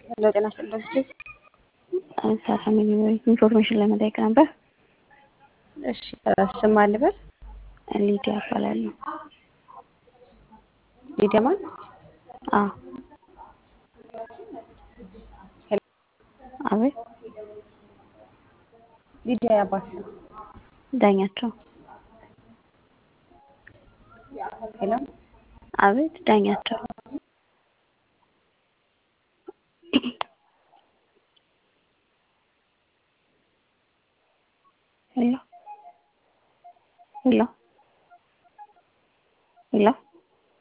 ሄሎ ጤና ይስጥልኝ። ሰላም ኢንፎርሜሽን ለመጠየቅ ነበር። እሺ ስም ማን ልበል? ሊዲያ እባላለሁ። ሊዲያ ማን? አዎ ሄሎ አቤት ሊዲያ ያባት ነው። ዳኛቸው ሄሎ አቤት ዳኛቸው ሄሎ ሄሎ ሄሎ